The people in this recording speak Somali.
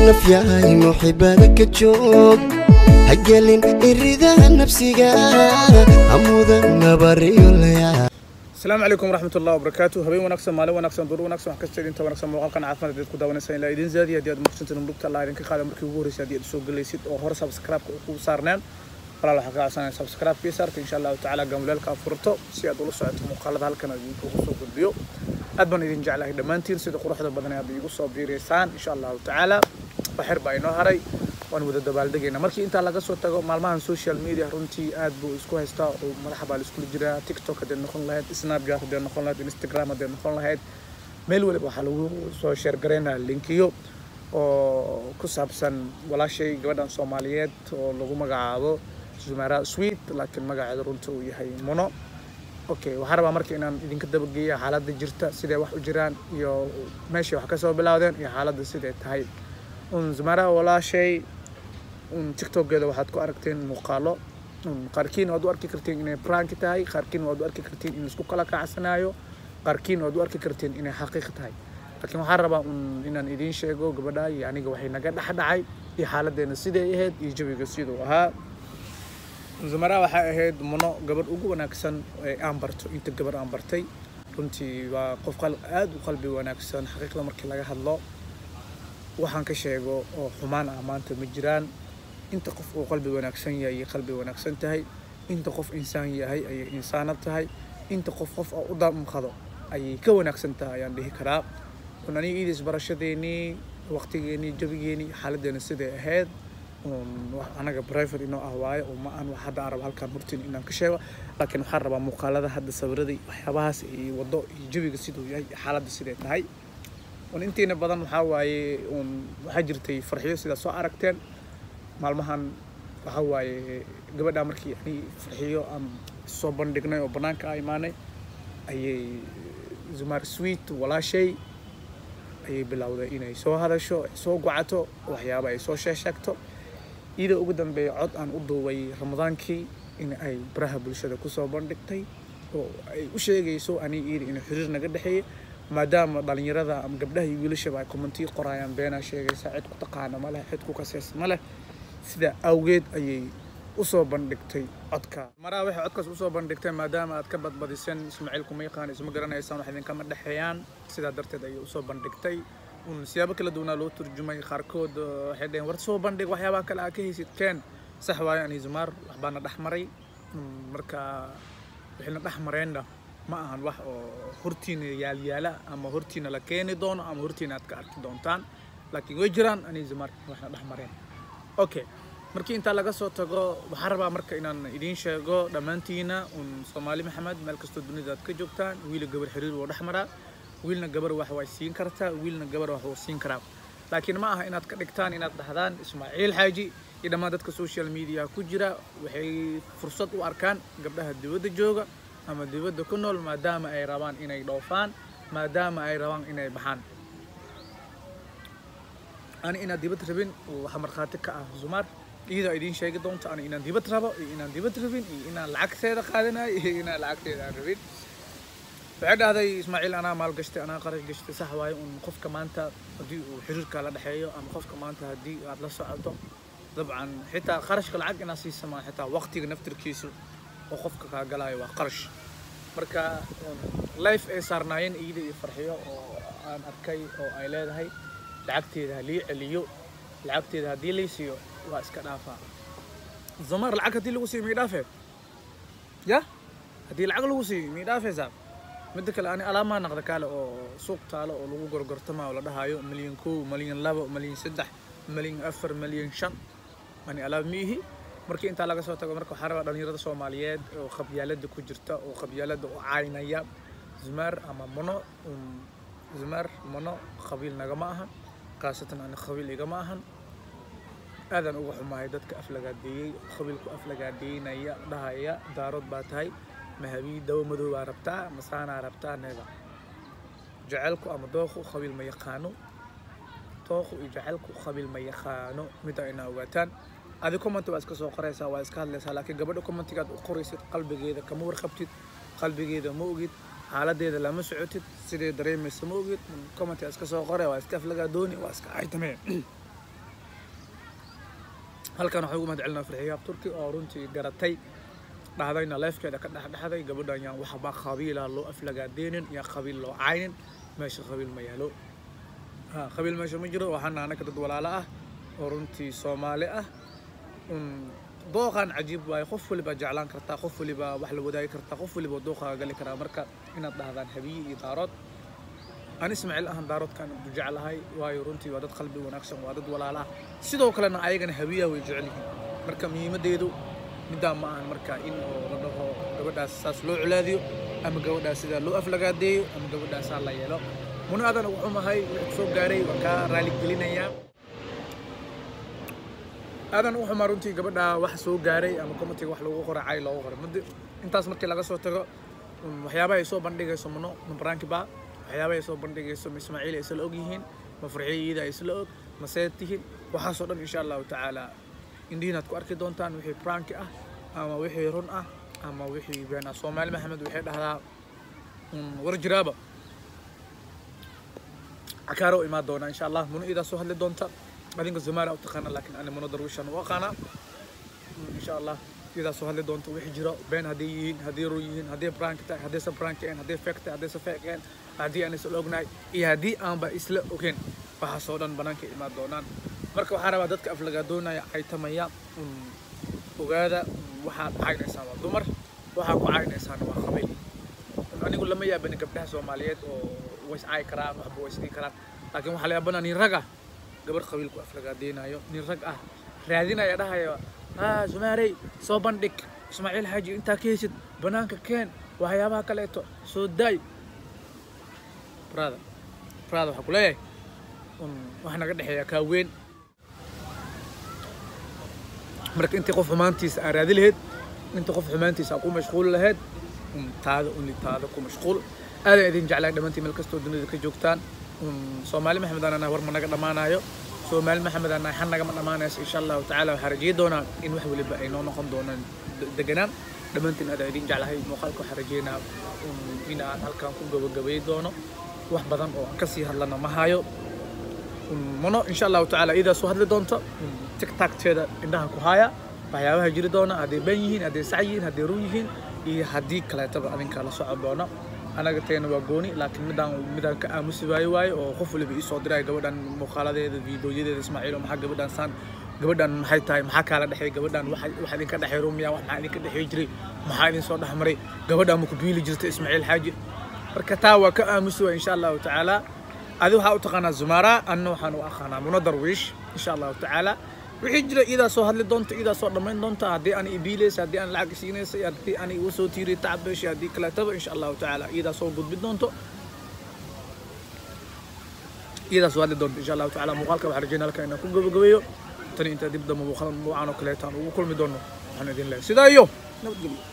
nafyahay muxibada ka joog hagelin iridaha nafsiga hamudan nabariyolaya asalaamu calaykum waraxmat ullahi wabarakaatu habeen wanaagsan maalin wanaagsan duur wanaagsan wax kasta idinta wanaagsan muuqaalkan caafimaad aad ku daawanaysa ilaa idin zaadiya haddii aad maqsantin murugta allah idinka qaada markii ugu horreysay haddii aad soo gelaysid oo hore subscribe-ka ku saarneen walaal waxaa ka codsanaya subscribe-kii saarta insha allahu tacaala gamuleelka aad furto si aad ula socoto muuqaalada halkan aad idinkugu soo gudbiyo aad baan idin jeclahay dhammaantiin sida quruxda badan aad iigu soo biireysaan insha allahu tacaala waxyar baa inoo haray waan wada dabaaldegayna markii intaa laga soo tago maalmahan social media runtii aad buu isku haystaa oo madaxa baa laiskula jiraa tiktok hadday noqon lahayd snapchat hadday noqon lahayd instagram hadday noqon lahayd meel waliba waxaa lagu soo sheergaraynaa linkiyo oo ku saabsan walaashay gabadhan soomaaliyeed oo lagu magacaabo zumara sweet laakiin magaceeda runta uu yahay mono okay waxaan rabaa marka inaan idinka dabageeya xaaladda jirta siday wax u jiraan iyo meeshay wax kasoo bilaawdeen iyo xaaladda siday tahay un zumara walaashay un tiktokeeda waxaad ku aragteen muuqaalo qaarkiin waad u arki karteen inay prank tahay qaarkiin waad u arki karteen in isku kala kacsanayo qaarkiin waad u arki karteen inay xaqiiq tahay laakiin waxaan rabaa un inaan idiin sheego gabadha iyo aniga waxay naga dhex dhacay iyo xaaladeena siday ahayd iyo jawiga siduu ahaa zumara waxay ahayd muno gabadh ugu wanaagsan ee aan barto inta gabadh aan bartay runtii waa qof aad u qalbi wanaagsan xaqiiqda markii laga hadlo waxaan ka sheego oo xumaan ah maanta ma jiraan inta qof uu qalbi wanaagsan yahay ayay qalbi wanaagsan tahay inta qof insaan yahay ayay insaanad tahay inta qof qof oo u damqado ayay ka wanaagsan tahay ayaan dhihi karaa un aniga iidis barashadeenii waqtigeenii jabigeenii xaaladeena siday ahayd anaga private inoo ah waaye oo ma aan wax hadda aan rabo halkaan hortiin inaan ka sheego laakiin waxaan rabaa muuqaalada hadda sawiradii waxyaabahaas iyo waddo iyo jawiga siduu yahay iyo xaaladda siday tahay un intiina badan waxaa waaye un waxaa jirtay farxiyo sidaa soo aragteen maalmahan waxaa waaye gabadhaa markii ani farxiyo aan soo bandhignay oo bannaanka a imaanay ayay zumar sweet walaashay ayay bilowday inay soo hadasho ay soo gocato waxyaaba ay soo sheesheegto iyadoo ugu dambeeya cod aan u duubay ramadaankii in ay baraha bulshada kusoo bandhigtay oo ay u sheegayso ani iyada inay xiriir naga dhexeeyay maadaama dhalinyarada ama gabdhaha iyo wiilashaba ay commentiyo qoraayaan beenaa sheegaysa cid ku taqaana ma leh cid ku kaseys ma leh sidaa awgeed ayay usoo bandhigtay codka maraa waxay codkaas usoo bandhigtay maadaama aad ka badbadiseen ismaaciil kuma yaqaan isma garanaysaan wax idinkama dhexeeyaan sidaa darteed ayay usoo bandhigtay un siyaabo kala duwanaa loo turjumay qaarkood waxay dhaheen war soo bandhig waxyaabaha kale aad ka haysid keen sax waayo ani zumaar waxbaana dhex maray marka wixina dhex mareenna ma ahan wax oo hortiina yaalyaala ama hortiina la keeni doono ama hortiina aad ka arki doontaan laakiin way jiraan ani zumaar waxna dhex mareen okay markii intaa laga soo tago waxaan rabaa marka inaan idiin sheego dhammaantiina un soomaali maxamed meel kastoo dunida aad ka joogtaan wiila gabar xiriir wuu dhex maraa wiilna gabar wax way siin kartaa wiilna gabar wax wuu siin karaa laakiin ma aha inaad ka dhigtaan inaad dhahdaan ismaaciil xaaji iyo dhammaan dadka social media ku jira waxay fursad u arkaan gabdhaha dibadda jooga ama dibadda ku nool maadaama ay rabaan inay dhoofaan maadaama ay rabaan inay baxaan ani inaad dibad rabin waxa markhaati ka ah zumaar iyadoo idiin sheegi doonto ani inaan dibad rabo iyo inaan dibad rabin iyo inaan lacagteeda qaadanayo iyo inaan lacagteeda aan rabin waxay dhahday ismaaciil anaa maalgashtay anaa qarash gashtay sax waaye un qofka maanta haddii uu xiriirka la dhexeeyo ama qofka maanta haddii aad la socoto dabcan xitaa qarashka lacag inaad siisama xitaa waqtiga naftirkiisu oo qofka kaa galayo waa qarash marka life ay saarnaayeen iyada iyo farxiyo oo aan arkay oo ay leedahay lacagteeda halii celiyo lacagteeda haddii lay siiyo waa iska dhaafaa zumar lacag haddii lagu siiyo mii dhaafee ya haddii lacag lagu siiyo mii dhaafeysaa midda kale ani alaamaa naqda kaale oo suuq taalo oo lagu gorgortama oo la dhahayo milyan kow milyan labo milyan saddex milyan afar milyan shan ani alaab miihi markii intaa laga soo tago marka waxaa rabaa dhalinyarada soomaaliyeed oo qabyaalada ku jirta oo qabyaalada u caynaya zumaar ama mono zumaar mono qabiil nagama ahan khaasatan ani qabiil igama ahan aadaan uga xumahay dadka aflagaadeeyey qabiilku aflagaadeynaya dhahaya daarood baa tahay mahabii dawo madow baa rabtaa masaanaa rabtaa needa jaceylku ama dooqu qabiil ma yaqaano dooqu iyo jaceylku qabiil ma yaqaano mida inaa ogaataan adi comment waa iska soo qoraysaa waa iska hadlaysaa laakiin gabadha commentigaad u qoraysid qalbigeeda kama warqabtid qalbigeeda ma ogid xaaladeeda lama socotid sidee dareemaysa ma ogid comment iska soo qoray waa iska aflagaa dooni waa iska aytamee halkan waxaan ugu mahad celinaa farxiyaab turki oo runtii garatay dhahdayna leefkeeda ka dhexdhexday gabadhan yaan waxba qabiila loo aflagaadeenin yaa qabiil loo caynin meesha qabiil ma yaalo ha qabiil meesha ma jiro waxaana anaka dad walaalo ah oo runtii soomaali ah un dooqan cajiib waaye qof waliba jeclaan kartaa qof waliba wax la wadaagi kartaa qof waliba dooqaaga gali karaa marka inaad dhahdaan habiye iyo daarood aan ismaaciil ahan daaroodkaan u jeclahay waayo runtii waa dad qalbi wanaagsan waa dad walaalo ah sidoo kalena ayagana habiyaha way jecel yihiin marka muhiimadeedu middaa ma ahan marka in oo la dhaho gabadhaas saas loo colaadiyo ama gabadhaas sidaa loo aflagaadeeyo ama gabadhaasaa la yeelo muna adan ugu xumahay wixii soo gaaray waan kaa raaligelinayaa aadan u xumaa runtii gabadha wax soo gaaray ama comitiga wax lagu qoray cay loogu qoray muddo intaas markii laga soo tago um, waxyaabaha ay soo bandhigayso mano mabaraankiba waxyaabaha ay soo bandhigayso ma ismaaciil ay isla og yihiin ma farxiyada ay isla og ma seed tihiin waxaasoo dhan insha allahu tacaala indhihiinaad ku arki doontaan wixii pranki ah ama wixii run ah ama wixii been ah soomaali maxamed waxay dhahdaa um, war jiraaba cakaaro u imaan doona insha allah muno idaa soo hadli doonta adinka zumaala u taqaana laakiin ani muno darwishan u aqaanaa insha allah idaa soo hadli doonta wixii jiro been hadday yihiin hadday run yihiin hadday prank tahay haddaysa prank ahayn hadday fake tahay haddaysa fake ahayn haddii aan isla ognahay iyo haddii aanba isla ogeyn waxaasoo dhan banaanka imaan doonaan marka waxaa rabaa dadka aflagaadoonaya caytamaya un ogaada waxaad caynaysaan waa dumar waxaa ku caynaysaan waa qabiil anigu lama yaabani gabdhaha soomaaliyeed oo ways caayi karaan waxba ways dhihi karaan laakiin waxaa la yaabana nin rag ah gabar qabiilku aflagaadeynayo nin rag ah raadinaya dhahaya haa sumaarey soo bandhig ismaaciil xaaji intaa ka heysid banaanka keen waxyaabaha kaleeto soo daay brada brada waxaa ku leeyahay un wax naga dhexeeya kaa weyn marka intii qof xumaantiisa aa raadi lahayd inta qof xumaantiisa aa ku mashquuli lahayd un taada uni taada ku mashquul aadan idin jeclahay dhammaantiin meel kastoo dunida ka joogtaan un soomaali maxamed aan war ma naga dhammaanayo soomaali maxamed aan xan nagama dhammaanayso insha allahu tacaala waxaa rajeyi doonaa in wax waliba ay noo noqon doonaan deganaan dhammaantiin aadaan idin jeclahay muuqaalka waxaa rajeynaa in aan halkan ku gabagabay doono wax badan oo aan kasii hadlana ma hayo mano insha allahu tacaala idaa soo hadli doonto tigtagteeda indhaha ku haya waxyaabaha jiri doona hadday been yihiin hadday sac yihiin hadday run yihiin iyo haddii kaleetaba adinka la socon doono anaga teena waa gooni laakiin midaan midaan ka aamusi waayo waayo oo qof waliba ii soo diraya gabadhan muuqaaladeeda fiidooyadeeda ismaaciil oo maxaa gabadhan saan gabadhan maxay tahay maxaa kaala dhexay gabadhan waxa waxa idinka dhexay rumiya wax maxaa idinka dhexay jiray maxaa idin soo dhexmaray gabadhan ma ku biili jirta ismaaciil xaaji marka taa waa ka aamusi waay insha allahu tacaala adi waxaa u taqaanaa zumara anna waxaan u aqaanaa muno darwiish insha allahu tacaala wixii jira iyadaa soo hadli doonta iyadaa soo dhammayn doonta haddii aan ibiilaysa haddii aan lacag siinaysa haddii aan igu soo tiiriy tacbeeshi haddii kaleetaba insha allahu tacaala iyadaa soo gudbin doonto iyadaa soo hadli doonto insha allahu tacaala muuqaalka waxaan rajeynaa halkan inaan ku gabagabeeyo tani intaa dib dambe muuqaal noocan oo kaleetaan ugu kulmi doono waxaan idin leeyahay sidaa iyo nabadgelyo